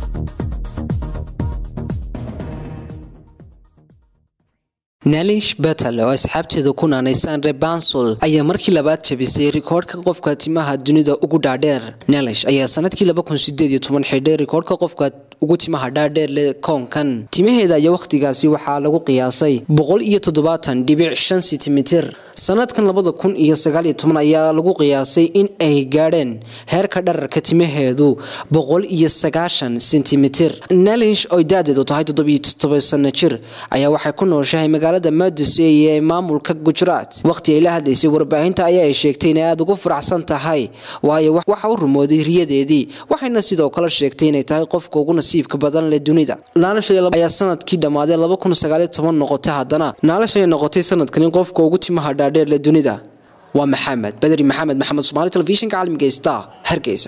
nalish betel oo asxaabteeda ku naanaysaan rebansol ayaa markii labaad jabisay rikoodhka qofka timaha dunida ugu dhaadheer nalish ayaa sanadkii xidhay rikoodhka qofka ugu timaha dhaadheer le koonkan timaheeda ayaa wakhtigaasi waxaa lagu qiyaasay sentimitir sanadkan labada kun iyo sagaaliyo toban ayaa lagu qiyaasay in ay gaadheen heerka dhararka timaheedu boqol iyo sagaashan sentimitir nalish oy da-deedu tahay toddobiyo toddoba sano jir ayaa waxay ku nooshahay magaalada madusey ee maamulka gujaraat wakhti ay la hadlaysay warbaahinta ayaa ay sheegtay inay aada ugu faraxsan tahay waayo waxa u rumooday riyadeedii waxayna sidoo kale sheegtay inay tahay qofka ugu nasiibka badan leh dunida naalish ayaa sanadkii dhammaaday noqotay haddana naalish ayay noqotay sanadkani qofka ugu timaha dhaadheer leh dunida waa maxamed badri maxamed maxamed somaali telefishinka caalamiga star hargeysa